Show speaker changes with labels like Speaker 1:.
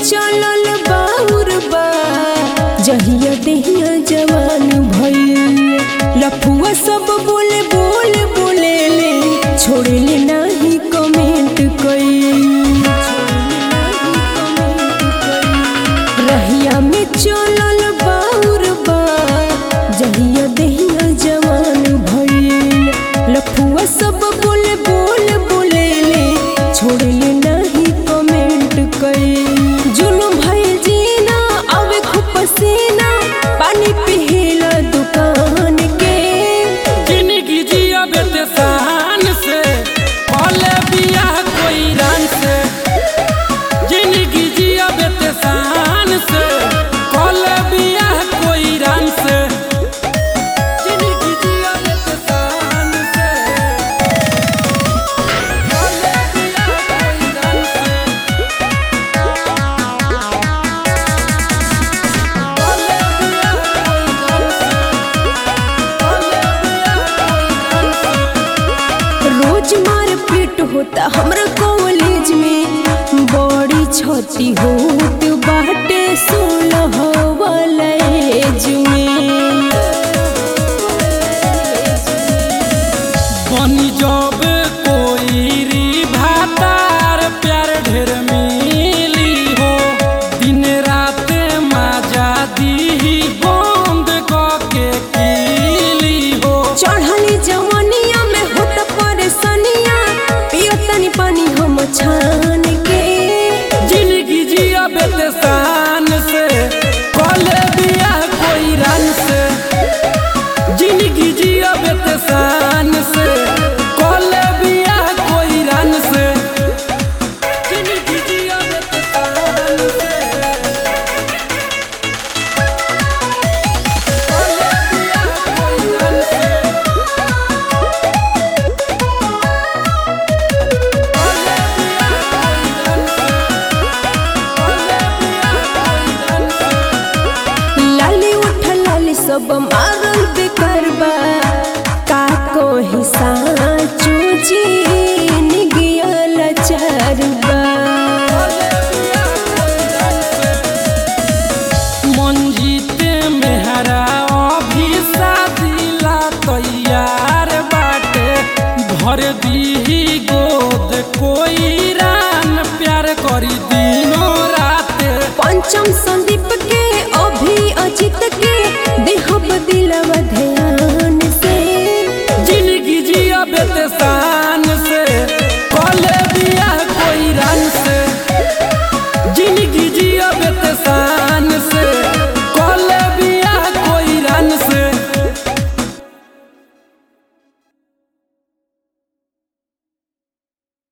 Speaker 1: चलल बाउर बा जहिया देहिया जवान भइल लफुआ सब बोले बोल बोले ले छोड़ले नाही कमेंट कई रहिया में चलल बाउर बा जहिया देहिया जवान भइल लफुआ सब बोले बोल बोले ले छोड़ले नाही कमेंट कई जुलुम भइल जीना आवे खूब पसीना पानी पिहेला दुकान के
Speaker 2: जिंदगी जिया बेटे शान से भले बियाह कोई रंग से जिंदगी जिया बेटे शान से भले बियाह कोई रंग से जिंदगी जिया बेटे शान से भले बियाह कोई रंग से भले बियाह कोई रंग से भले बियाह कोई रंग से
Speaker 1: रोज मार पीट होता हमरा कॉलेज में बड़ी क्षति होत बाटे सोलह वाला एज में
Speaker 2: बनी जब कोई री भातार प्यार ढेर मिली हो दिन रात मजा दी बंद के कीली हो
Speaker 1: चढ़ली जवनिया में होता परेशानिया पियो तनी पानी हम छान के
Speaker 2: जिंदगी जिया बेटे शान से कॉले बिया कोई रंग से जिंदगी जिया बेटे शान से कॉले बिया कोई रंग से जिंदगी जिया बेटे शान से कॉले बिया कोई रंग से कॉले बिया कोई रंग से कॉले बिया कोई रंग से
Speaker 1: लाली उठ लाली सब मारल बेकार बा का कोही साचो जी निगियल चार बा
Speaker 2: मंजीत मेहरा अभी शादीला तैयार बाटे भर दीही गोद कोई रान प्यार करी दिनों रात
Speaker 1: पंचम संदीप के